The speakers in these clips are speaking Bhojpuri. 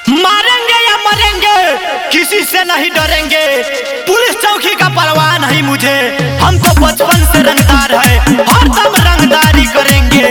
मारेंगे या मरेंगे किसी से नहीं डरेंगे पुलिस चौकी का परवाह नहीं मुझे हमको बचपन से रंगदार है हर दम रंगदारी करेंगे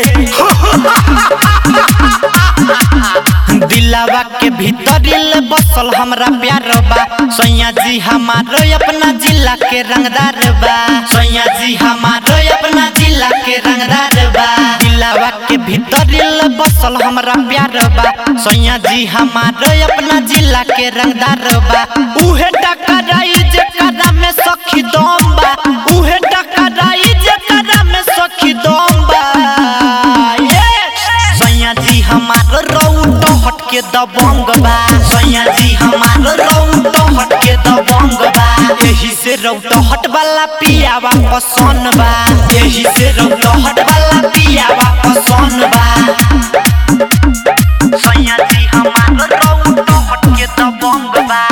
दिलावा के भीतर दिल बसल हमरा प्यार बा सैया जी हमारो अपना जिला के रंगदार बा सैया जी हमारो अपना जिला के रंगदार बा दिलावा के भीतर दिल बसल हमरा प्यार बा सैया जी हमारो अपना जिला के रंगदार बा उहे टकराई जेकरा में सखी दम बा उहे टकराई जेकरा में सखी दम बा ये सैया जी हमार रौट हटके दबंग बा सैया जी हमार रौट हटके दबंग बा एही से रौट हट वाला पियावा पसंद बा एही से रौट हट वाला पियावा पसंद बा सैया जी हमार रौट हटके दबंग बा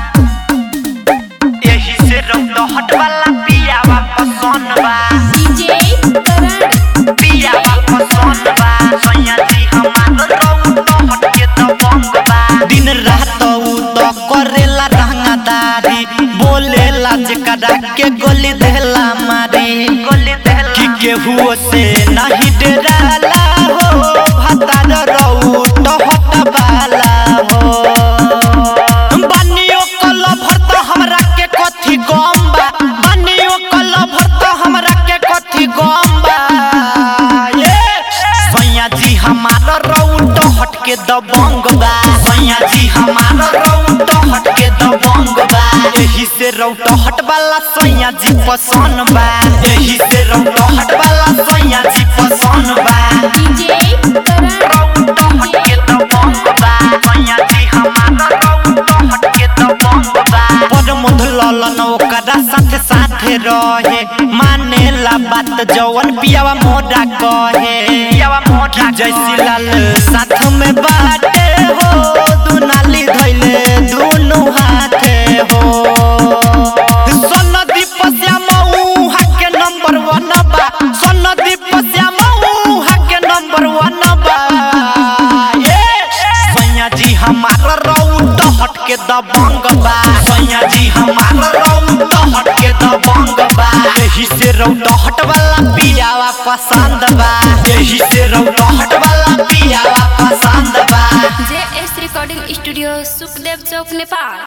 एही से रौट हट वाला पियावा पसंद बा डीजे करण पियावा पसंद बा सैया जी हमार रौट हटके दबंग बा दिन रात उ तो करेला रंगदारी बोलेला जेकरा के गोली देला मारी गोली देला कि केहू से नहीं डराला हो भतार रौट हटवाला हो बनियो कल भरत हमरा के कथी गम बा बनियो कल भरत हमरा के कथी गम बा ये सैया जी हमार रौट हटके दबंग बा सैया जी हमार रौट हटके दबंग बा एही से रौट हट वाला सैया जी पसंद बा एही से रौट हट वाला सैया जी पसंद बा डीजे करण रौट हटके दबंग बा सैया जी हमार रौट हटके दबंग बा पर मुधललन ओकरा साथे साथे रहे मानेला बात जवन पियावा मोरा कहे पियावा मोरा जैसी लाल साथ में बाटे हो दुनाली धइले दुनु हाथे हो सनदी पश्याम उहा के नंबर वन बा सनदी पश्याम उहा के नंबर वन बा ये सैया जी हमार रौट हटके दबंग बा सैया जी हमार रौट हटके दबंग बा एही से रौट हट वाला पियावा पसंद बा एही से रौट हट वाला पियावा पसंद बा J S recording studio Sukhdev Chowk Nepal